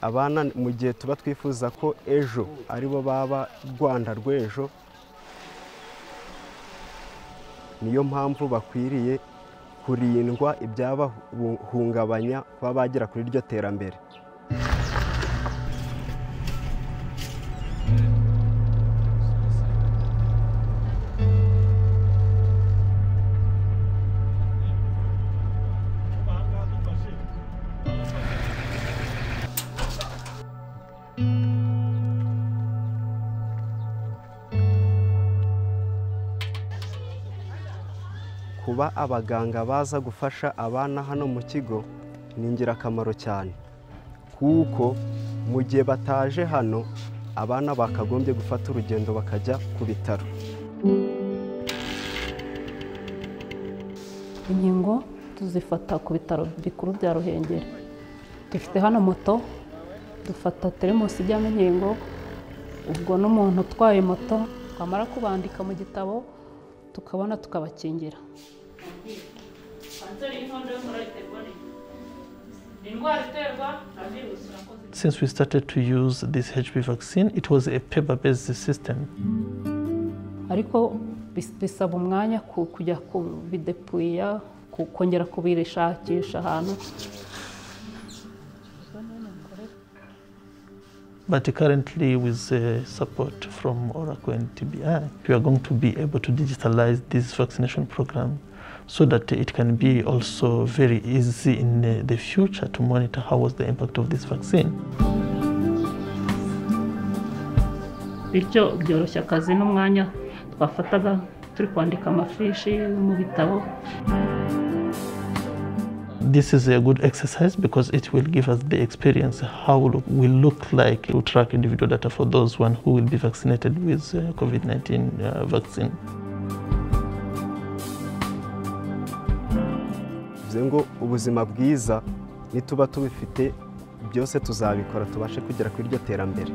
abana mu gihe tuba twifuza ko ejo aribo baba rwanda rw'ejo niyo mpamvu bakwiriye kurindwa ibyabahungabanya kuba bagera kuri iryo terambere kuba abaganga baza gufasha abana hano mu kigo ni ingirakamaro cyane kuko mu gihe bataje hano abana bakagombye gufata urugendo bakajya ku bitaro inkingo tuzifata ku bitaro bikuru bya ruhengeri dufite hano moto dufata teremusi ijyamo inkingo ubwo n'umuntu utwaye moto twamara kubandika mu gitabo tukabona tukabakingira Since we started to use this HPV vaccine, it was a paper based system. ariko bis- bisaba umwanya ku- kujya kubidepuya ku- kongera kubishakisha ahantu But currently, with uh, support from Oracle and TBI, we are going to be able to digitalize this vaccination program so that it can be also very easy in uh, the future to monitor how was the impact of this vaccine. bityo byoroshya akazi n'umwanya twafataga turi kwandika amafishi mu bitabo This is a good exercise because it will give us the experience how lo- we look like to track individual data for those one who will be vaccinated with uh, COVID-19 uh, vaccine. bivuze ngo ubuzima bwiza nituba tubifite byose tuzabikora tubashe kugera kuri iryo terambere